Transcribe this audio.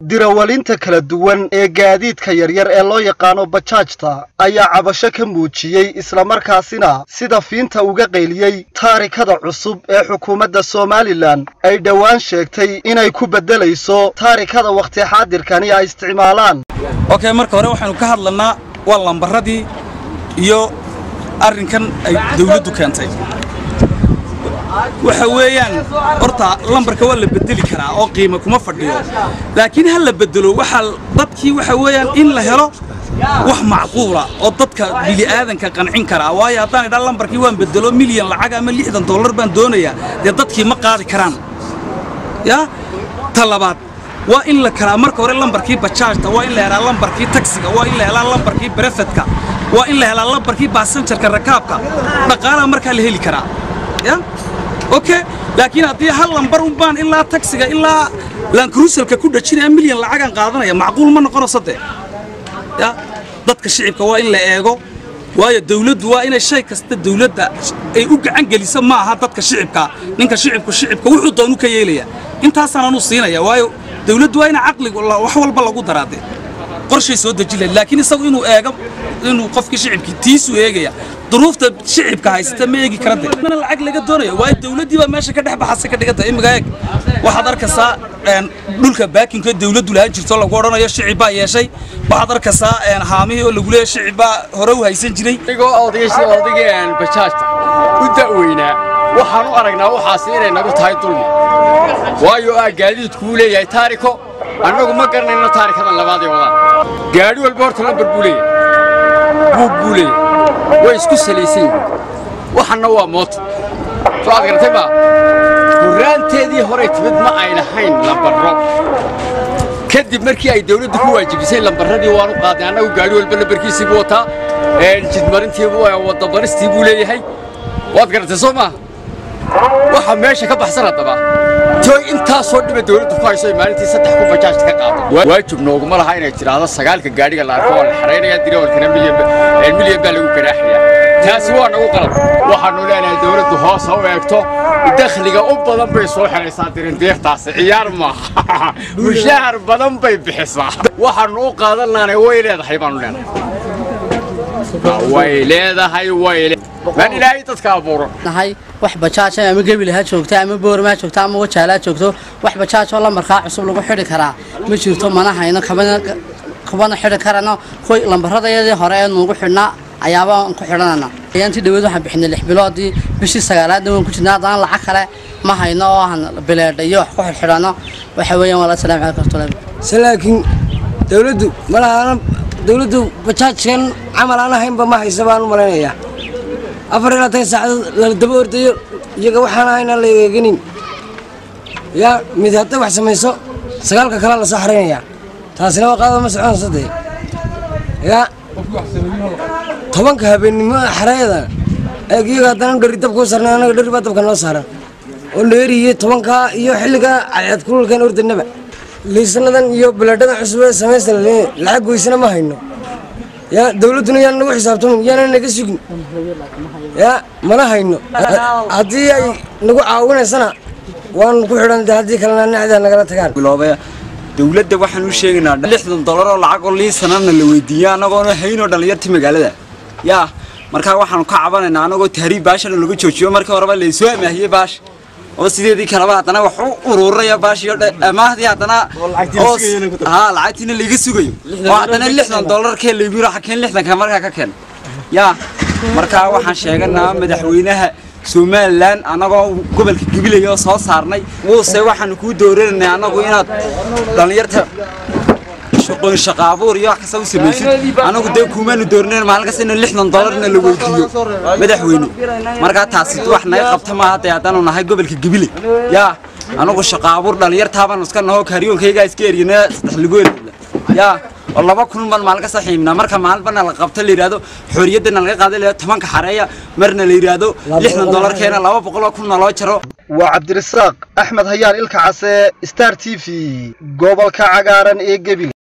dirawalinta kala duwan ee gaadiidka yaryar ee loo yaqaano bajaajta ayaa cabasho ka muujiyey islamarkaasina sida fiinta uga qayliyey taarikada cusub ee xukuumadda somalilan ay dhowaan sheegtay inay ku beddelayso taarikada wakhti xaadirkani ay isticmaalaan okay marka hore waxaanu ka hadlanaa waa lambaradii iyo arrinkan ay dawladdu keentay waxa weeyaan horta lambarka waa la bedeli karaa oo qiimo kuma fadhiyo laakiin ha la bedelo waxaa dadkii waxa weeyaan in la helo wax macquula oo dadka bili'aadanka qancin karaa waayo haddaan idhaa lambarkii waan bedelo milyan lacag ama lixdan dollar baan doonayaa dee dadkii ma qaadi karaan yaa ta labaad waa in la kalaa marka hore lambarkii bajaajta waa in la helaa lambarkii taksiga waa in la helaa lambarkii berefedka waa in la helaa lambarkii baasanjarka rakaabka dhaqaalaha markaa la heli karaa ya okay laakiin haddii hal lambar un baan ilaa taksiga ilaa lankruusalka ku dhajinaya milyan lacagaan qaadanaya macquul ma noqonayso dee ya dadka shicibka waa in la eego waayo dawladdu waa inay shay kasta dawladda ay u gacan geliso ma aha dadka shicibka ninka shicibku shicibka wuxuu doonu ka yeelaya intaasaan anu siinaya waayo dawladdu waa ina caqliga wax walba lagu daraade qorshay soo deji lahayd laakiin isagu inuu eego inuu qofkii shicibkii tiisu eegaya duruufta shicibka haysata ma eegi karade mana lacag laga doonayo waayo dawladdii baa meesha ka dhex baxasa ka dhiganta imiga eeg waxaad arkaysaa dhulka baakinka dawladdu lahaan jirto lagu odhanayo shicib baa yeeshay waxaad arkaysaa haamihii oo lagu leeyahay shicib baa hore u haysan jiray anigoo odayaashii odaygii bajaajta u da'weynaa waxaan u aragnaa waxaasi inay nagu tahay dulmi waayo aa gaadiidkuu leeyahay taariko annagu ma garanayno taarikadan labaadee wadaan gaadhi walba horta lambar buu leeyahay buug buu leeyahay way isku salaysan yihiin waxanna waa mooto soo aad garatay maa hurraanteedii horay timid ma ay lahayn lambarro kadib markii ay dawladdu ku waajibisay lambarradii waanu qaadnay annagu gaadhi walba lambarkiisii buu wataa jidmarintii waddabaristii buu leeyahay waad garatay soo maa waxa meesha ka baxsan haddaba tooy intaasoo dhiba dawladdu ku hayso ay maalintii saddex ku bajaajta ka qaado waajib nooguma laha inay tidhaahdo sagaalka gaadhiga la arko waa la xaraynaya dirawalkana milyan baa lagu ganaaxaya taasi waa nagu qalab waxaannu leenahay dawladdu hoos ha u eegto dakhliga u badan bay soo xelaysaa dirindiirtaasi ciyaar maaha mushahar badan bay bixisaa waxaannu u qaadan lahanay way leedahay baannu leenahay way leedahay way maan ilaahay dadka abuuro nahay wax bajaaj ama gebil ha joogto ama boorma ha joogto ama wajaal ha joogto wax bajaaj oo lambarkaa cusub lagu xidhi karaa ma jirto mana hayno kabana xidhi karano kuwa lambaradayadii hore ee nuugu xidhnaa ayaaba aan ku xidhanana ayaantii dhaweed waxaan bixinay lix biloodii bishii sagaalaadna waan ku jirnaa haddana lacag kale ma hayno oo aan bileedha iyo wax ku xidhxidhano waxa weeyaan waa la salaam calaykum se laakiin dawladdu malahaana dawladdu bajaajkan camal aan ahaynba ma haysa baan u malaynayaa afar iyo labaatan saacadood lala daba ordayo iyaga waxaan ahaynaan la eeganin yaa mid hadday wax samayso sagaalka kale la soo xaraynayaa taasina waa qaadada ma soconayso dee yaa tobanka habeennimo xareeda eeg iyaga haddana dheri dabkuu sarnay annaga dheri baa dabka noo saaran oo dheeriyo tobankaa iyo xilligaa cadceed kululkan ordanaba liisanadan iyo biladhadan cusub ee samaysta lacag goysana ma hayno yaa dawladduna yaan nagu xisaabtamin yaana naga sugin yaa mana hayno haddii ay nagu caawinaysana waan ku xidhan haddii kalena nacdaa nagala tagaan dawladda waxaan u sheegaynaa lixdan dollar oo lacag oo liisanana la weydiiya annagoona haynoo dhallinyartii magaalada yaa markaa waxaanu ka cabanaynaa annagoo tahriib baashana lagu joojiyo markii horeba laysoo amaahiyey baash oo sideedii kaleba haddana wax u ururaya baashiyo amaahdii haddana haa lacagtiina layga sugayo oo haddana lixdan dollarkee laygu yiro xakeen lixdanka markaa ka keen yaa markaa waxaan sheeganaa madaxweynaha somalilan annagoo gobolka gabilaya oo soo saarnay wuuse waxaanu kuu doorananay annagu inaad dhallinyarta shaqooyin shaqa abuur iyo wax kasta u samaysid annagu dee kuumaanu doornayn maalin kasta in lixdan dollarna la weydiiyo madaxweyne markaa taasi wax naga qabta maaha dee haddaanu nahay gobolka gabile yaa annagu shaqa abuur dhallinyartaabaanu iska naho kaariyoonkaygaa iska eriyana saddex ligool yaa oo laba kun baan maalin kasta xiibnaa marka maalinbana la qabto la yidhaahdo xorriyaddana laga qaada la tobanka xareeya marna la yidhaahdo lixdan dollar keena laba boqol oo kunna loo jaro waa cabdirasaaq axmed hayaan ilka case star t v gobolka cagaaran ee gebil